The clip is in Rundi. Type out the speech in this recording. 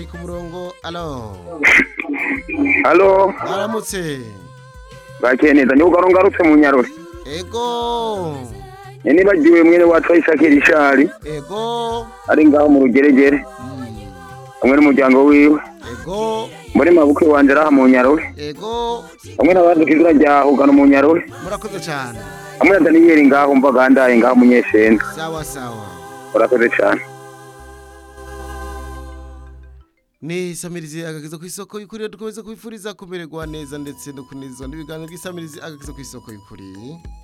munywanyi ku murongo alo halo mwaramutse bakeye neza niba ugaro ngarutse mu nyarure ego nibagiwe mwene wacu ayisakira ishari ego ari ngaho mu rugeregere mm, hamwe n'umuryango wiwe ego muri mabukwe wanje araha mu nyarure ego hamwe n'abandi kw'izina rya hugano mu nyarure murakoze cyane hamwe na daniyeli ngaho mva gandaye ngaho munyeshenga sawa sawa urakoze cane ni isamirizi agakiza ku isoko y'ukuri dukomeza kubifuriza kumererwa neza ndetse no kunezezwa n'ibiganiro by'isamirizi agakiza ku isoko y'ukuri